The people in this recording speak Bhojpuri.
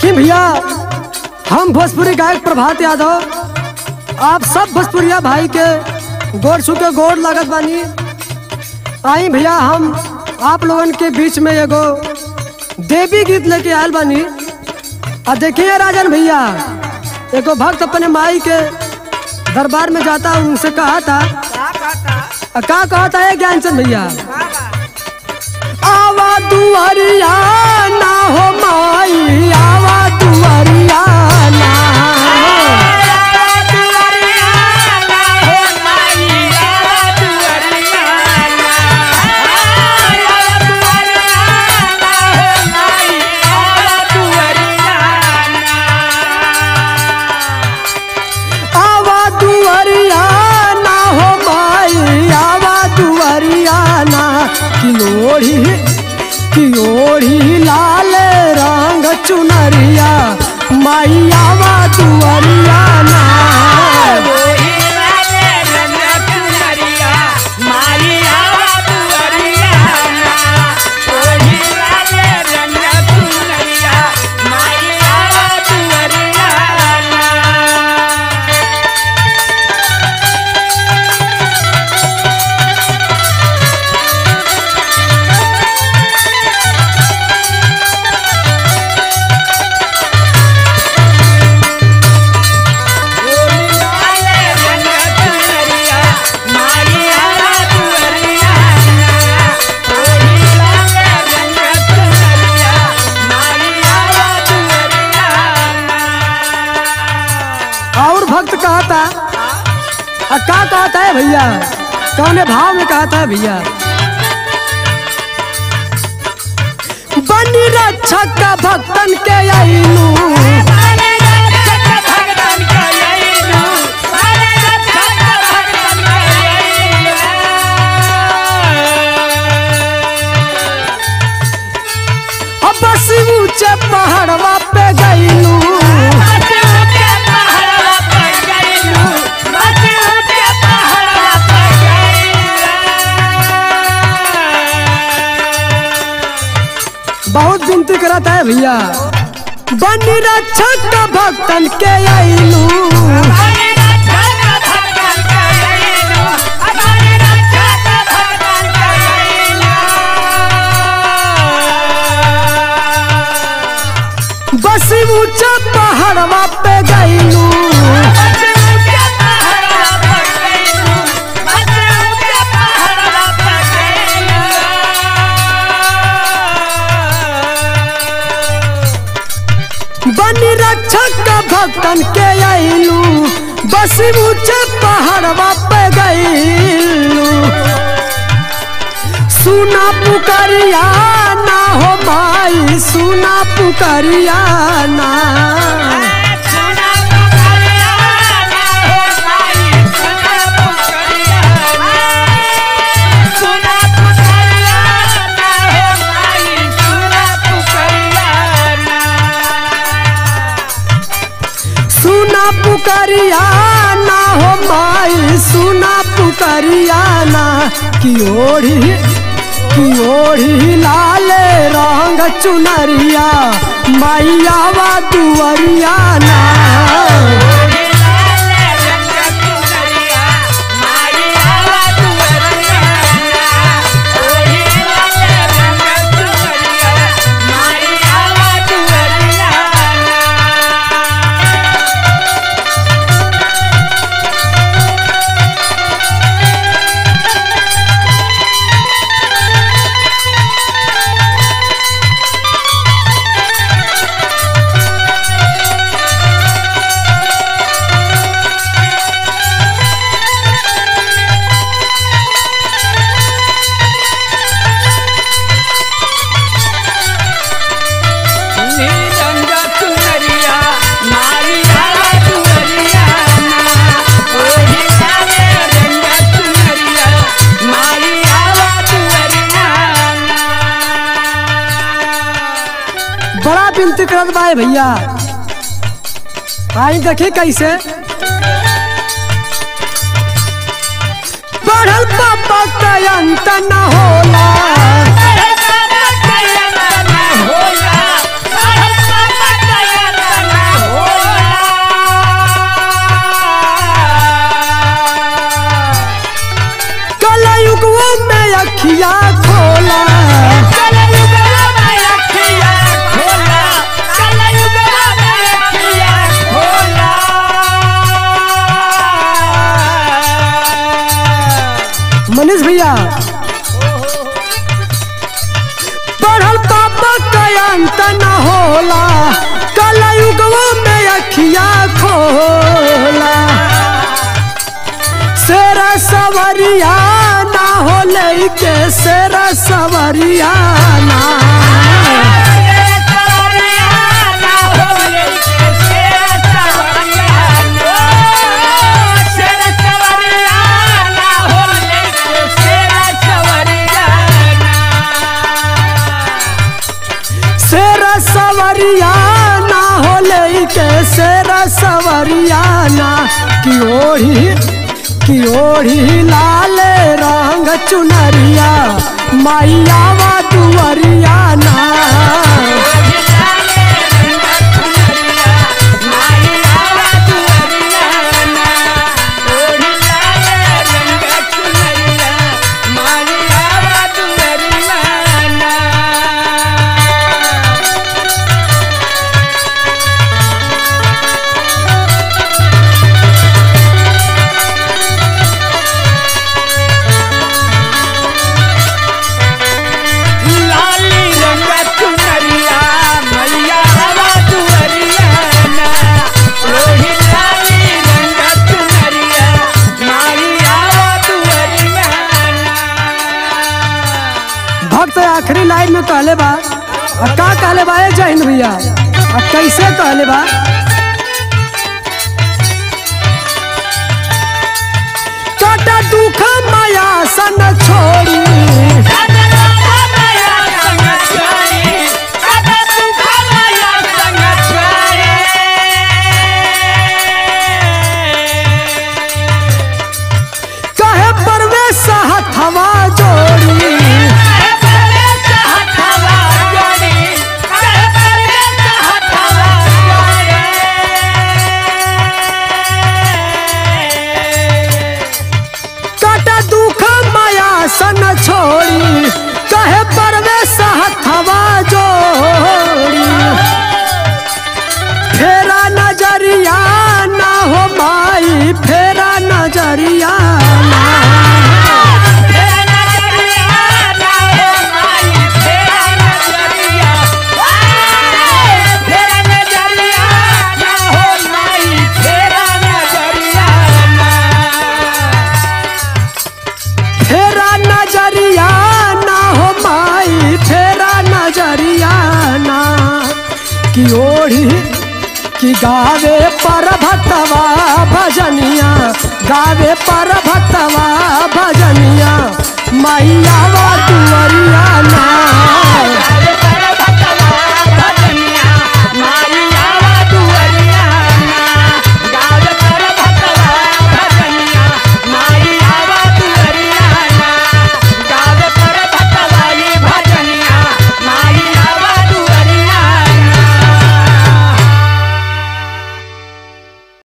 देखिए भैया हम भोजपुरी गायक प्रभात यादव आप सब भोजपुरिया भाई के गोड़ छू के गोड़ लागत बानी आई भैया हम आप लोगन के बीच में एगो देवी गीत लेके आयल बानी और देखिए राजन भैया एगो भक्त अपने माई के दरबार में जाता उनसे कहा था आ, का कहा था ये ज्ञानचंद भैया आवा दुआरिया ना हो माई आवा दुआरिया ना आवा दुआरिया ना हो माई आवा दुआरिया ना की ओढ़ी की ओढ़ी लाल रंग चुनरिया माई आवा दुआरिया ना और भक्त कहता आ का कहता है भैया कौने भाव में कहता है भैया बनी रक्षक का भक्तन के आईनू अब बस ऊंचे पहाड़वा पे गईलू बहुत विनती करता है भैया बनी रक्षक का भक्तन के आईलू बस ऊंचे पहाड़वा पे गईलू बनी रक्षक का भक्तन के आईलू बस ऊंचे पहाड़वा पे गईलू सुना पुकरिया ना हो भाई सुना पुकरिया ना सुना पुकरिया ना हो माई सुना पुकरिया ना की ओढ़ी की ओढ़ी लाल रंग चुनरिया मैयावा दुआरिया ना बड़ा विनती करत बा भैया आई देखी कैसे बढ़ल पापा का अंत न होला होला बोला कलयुगवा में अखिया खोला शेरा सवरिया ना हो लेके शेरा सवरिया ना शेरा सवरिया ना हो लेके शेरा सवरिया ना की ओढ़ी की ओढ़ी लाल रंग चुनरिया मैया वा दुअरिया ना लाली रंग चुनरिया मैया हवा दुअरिया ना लोही लाली रंग चुनरिया मैया हवा दुअरिया ना भक्त आखिरी लाइन में कहले बा आ का कहले बा ए जय हिंद भैया आ कैसे कहले बा काटा दुख माया सन छोड़ी कहे परवेश हथवा जोड़ी काटा दुख माया सन छोड़ी कहे परवेश हथवा जोड़ी फेरा नजरिया ना हो माई फेरा नजरिया ना फेरा नजरिया ना हो माई फेरा नजरिया ना की ओढ़ी की गावे पर भतवा भजनिया गावे पर भतवा भजनिया मैया वा